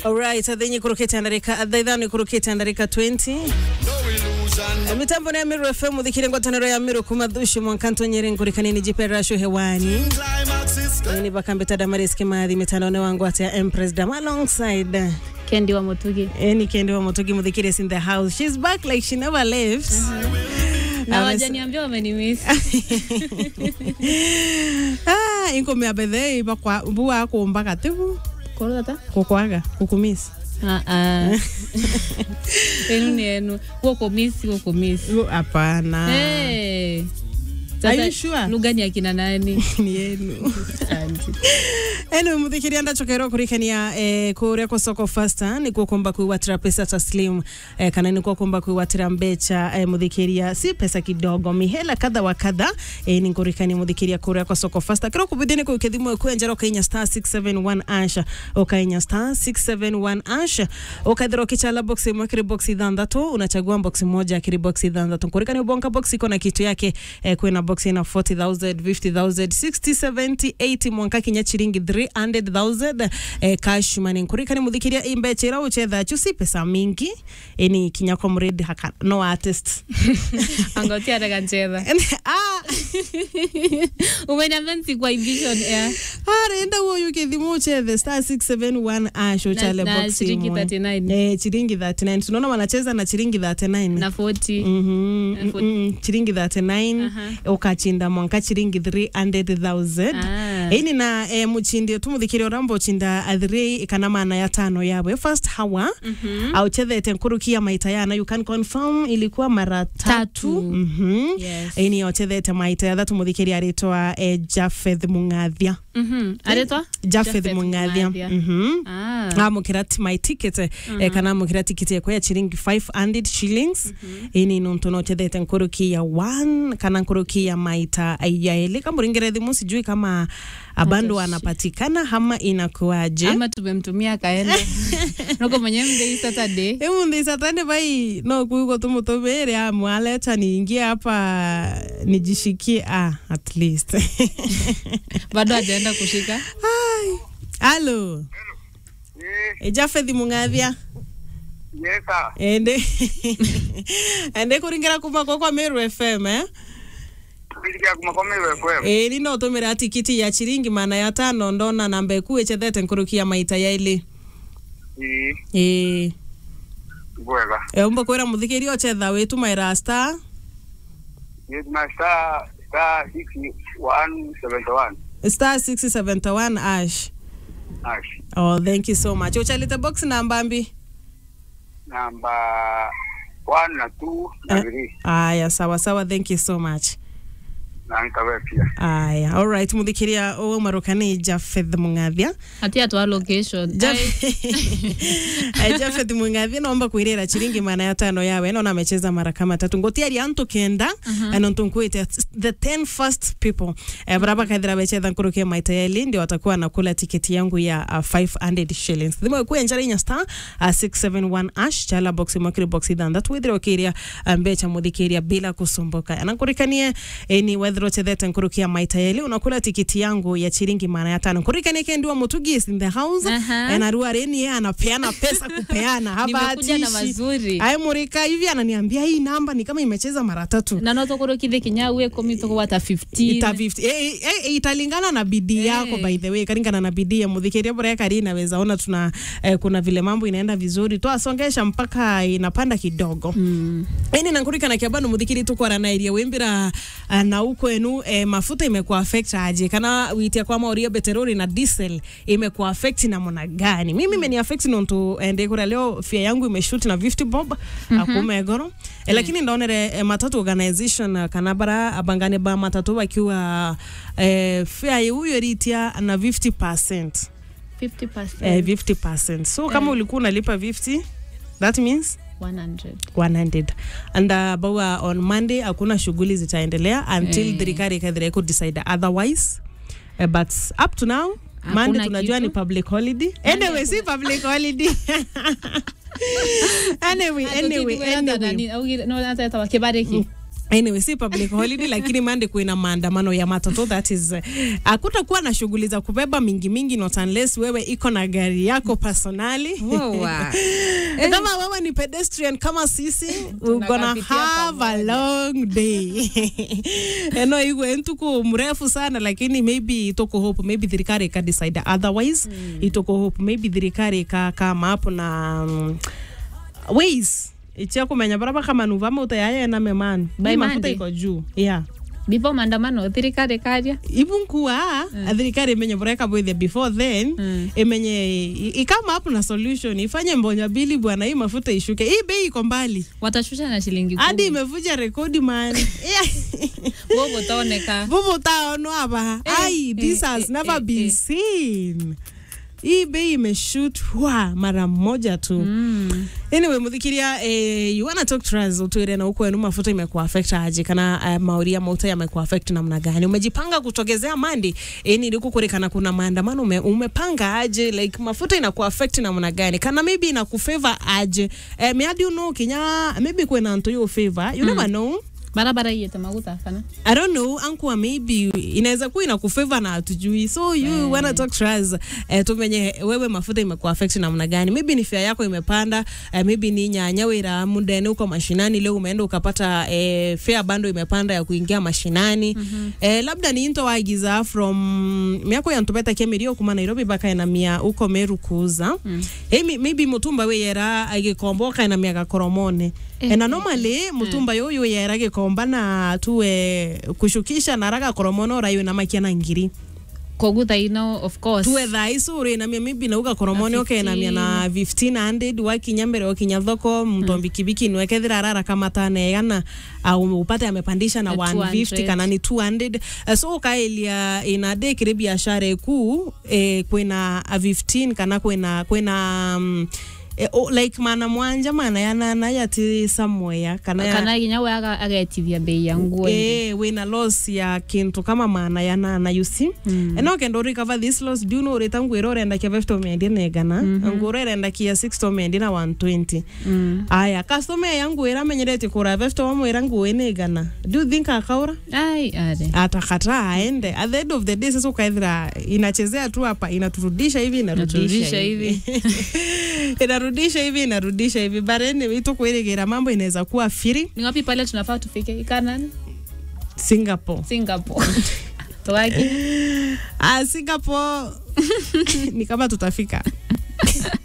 Alright, athenyi kurukite ndarika athaithani kurukite ndarika 20 Eh, mitambo ni ya Miru FM muthikire ngwataniro ya Miru kuma thushu mwankanto nyeri nkurikanini jipe rashu hewani ni bakambeta damaris kimathi mitandaone wangu ati ya Empress Dam alongside Kendi wa Mutugi. Eni Kendi wa Mutugi muthikire is in the house she's back like she never left Na Ames- wajaniambia wamenimiss. ah inko mea bethe bakwa bua kumba katibu Koro tata? kukwaga kukumisi Ah ah. Enu ni enu. Woko miss, woko miss. hapana Hey. Are you sure? lugha ni akina nani? ni yenu Asante. ene muthikiria ndachokerwo kurikania eh, kuria kwa soko fasta ni kukumba kuiwatira pesa taslim eh, kana ni kukumba kuiwatira mbecha eh, muthikiria si pesa kidogo mihela kadha wa kadha eh, ni kurikania muthikiria kuria kwa soko fasta kiro kubidini kwa ukithimo kwenjera ukainya star 671 asha ukainya star 671 asha ukathira ukichala box imwe kiri box ithanthatu unachagua box moja kiri box ithanthatu kurikania bonka box iko na kitu yake eh, kwina box ina 40000 50000 60 70 80 mwanka kinya chiringi 300000 eh, cash money nkurikani muthikiria imbecha ira uchetha chu si pesa mingi ini kinya kwa mredi haka no artist Angotia ataka ncheza. ah Umeniambia nsikwa vision air. arenda woyu kithimo uchethe star 671 ash uchale na box shilingi imwe 39. eh chiringi 39 tunaona wanacheza na chiringi 39 Na 40. Mhm, And for- mm, chiringi 39 Aha. ukachinda mwanka chiringi 300000 Ah. ini na eh, muchindi tumuthikiria urambo chinda athiri kana mana ya tano yawe first hour Mhm. auchethete nkurukia maita yana you can confirm ilikuwa mara tatu Tatu. Mhm. Yes. ini ochethete maita ya thatu muthikiria aritwa eh, Japheth Mungathia Mhm. Aretwa? Japheth Japheth Mungathia Mungathia. Mhm Ah. amukira my ticket eh, kana amukira tikiti yakwa ya chiringi 500 shillings ini nuntu nochethete nkuruki ya one kana nkuruki ya maita yaeli kamuringire thimu sijui kama abandu Hata shi- anapatikana hama inakuaje Ama tumemtumia kaenda. Noko mwenye mdei Saturday. imuthi satani vai no kuigo tumutumire amwaleta niingie hapa nijishikie ah, at least Bado hajaenda kushika. Ai. halo Eh, e Japheth Mungathia yes, sir. ende ende kuringira kuma kwa kwa Meru FM eh Kulikia kumakomewe FM. ä ni no tå mä ra tikiti ya chiringi mana ya tano ndona namba ä ku ä cethete nkå rukia maita yailä Ii, ä bwega. umba kwä ra må thikä ria å cetha wä tumaä ra star Yes, na star, star 6171. star 671 ash Ash. oh thank you so much å calite box namba mbi Namba 1 na 2 na Eh. 3. aya sawa sawa thank you so much Na nikawe pia. aya alright må thikä ria å marå Japheth Mungathia Ati atwa location. Ai. Japheth Mungathia naomba kuirira chiringi mana ya tano yawe naona amecheza mara kama tatu ngotiari antu kenda uh-huh. anontu nkuite the 10 first people eh, baraba kaithira bechetha nkurukia maita yeli ndio watakuwa nakula tiketi yangu ya uh, 500 shillings thimo ku enjara inya star uh, 671 ash chala box mwakiri box ithanthatu withira ukiria uh, mbecha muthikiria bila kusumbuka anakurikanie eh, ni wethira uchethete nkurukia maita yeli unakula tiketi yangu ya chiringi mana ya tano nkurikanie kendiwa mutugi is in the house Aha. eh, na ruareni yeye anapeana pesa kupeana Nimekuja na habatishi mazuri. Ai murika hivi ananiambia hii namba ni kama imecheza mara tatu. Na no tokoro kithe kinya uwe komi toko wata 15. Ita 50. Eh, eh, eh, italingana na bidii yako by the way, kalingana na bidii ya mudhikiria bora kari inaweza ona tuna eh, kuna vile mambo inaenda vizuri tu asongesha mpaka inapanda kidogo. Mm. Ini nankurika na kiabano muthikiri tukwara na iria wimbira uh, na uko enu eh, mafuta imekuwa affect aje kana witia kwa mauria beterori na diesel imekuwa affect na mona gani mimi imeni affect nontu ende kura leo fia yangu imeshoot na 50 bob mm -hmm. akumegoro eh, lakini ndaonere eh, matatu organization uh, kana bara abangane ba matatu bakiwa eh, fia huyo ritia na 50% 50%. eh, 50% so kama Eh. ulikuwa unalipa 50 that means 100. 100 and uh, bawa on monday hakuna shughuli zitaendelea until Eh. thirikari ikathira ikudecide otherwise uh, but up to now Hakuna monday tunajua kitu. ni public holiday anyway si public holiday anyway anyway anyway no hata etawa kibariki anyway si public holiday lakini mande kuina maandamano ya matatu that is hakutakuwa na shughuli za kubeba mingi mingi not unless wewe iko na gari yako personali Wawa. kama wewe ni pedestrian kama sisi we're gonna Tunakapitia have a long day eno iwe ntuku mrefu sana lakini maybe itoko hope maybe thirikari ika decide otherwise itoko hope maybe thirikari ika kama hapo na um, ways ichia kumenya baraba kama nuva mauta yaya na meman By Bei mafuta Monday? iko juu yeah before maandamano thirikari karia even kuwa mm. thirikari imenye bureka bwithia before then Mm. imenye i- ikama hapo na solution ifanye mbonya bili bwana hii mafuta ishuke hii bei iko mbali watashusha na shilingi hadi imevuja rekodi man wovo toneka vuvu taonwa hapa Eh, ai this eh, has eh, never eh, been eh. seen hii bei imeshut wa mara moja tu Mm. anyway muthikiria eh, you wanna talk to us utwire na ukwenu mafuta imekuwa affect aje kana uh, mauri ya mauta yamekuwa affect namna gani umejipanga kutogezea mandi yani ilikukurikana kuna maandamano ume, umepanga aje like mafuta inakuwa affect namna gani kana maybe inakufavor aje eh, me how do you know kinya maybe kwena nto yo favor you never know barabara iyete maguta kana I don't know ankwa maybe inaweza kuwa inakufavor na hatujui so you mm. wanna talk to us eh, tumenye wewe mafuta imekuwa affect namna gani maybe ni fare yako imepanda eh, maybe ni nyanya wira mundene uko mashinani leo umeenda ukapata eh, fare bando imepanda ya kuingia mashinani mm-hmm. eh, labda ni into wagiza from miako ya ntubeta kemirio kuma Nairobi baka ena mia uko Meru kuuza mm. eh, mi- maybe mutumba we yera agikomboka ena mia gakoromone Eh, ena normally mutumba yoyo yera gikomba na tuwe kushukisha na raga koromono rayo na makia na ngiri koguta ino of course tuwe thai sure na mia maybe na uga koromoni Na oke na mia na 1500 wakinya mbere wakinya thoko mtu mbikibiki niwe kethira rara kama tanegana au upate amepandisha na Na 150 200. kana ni 200 Eh, so ukaelia ina de kire biashara eku eh, kwena a 15 kana kwena kwena um, eh, oh, like mana mwanja mana yana na yati somewhere kana ya, kana ginya we aga- agetithia bei ya nguo eh wina loss ya kintu kama maana ya nana you see mm. eno kendo recover this loss do no reta ngwira urenda kia 50 mendi negana mm -hmm. ngwira irenda kia 60 mendi na 120 Mm. aya customer yangu ira menyerete kura 50 wamwira nguo negana do you think akaura ai are atakataa aende at the end of the day sasa ukaithira inachezea tu hapa inaturudisha hivi inarudisha Inaturudisha hivi inarudisha hivi inarudisha hivi but anyway tukwirigira mambo inaweza kuwa firi ni wapi pale tunafaa tufike ikanani Singapore singapore tugaki ah, Singapore ni kama tutafika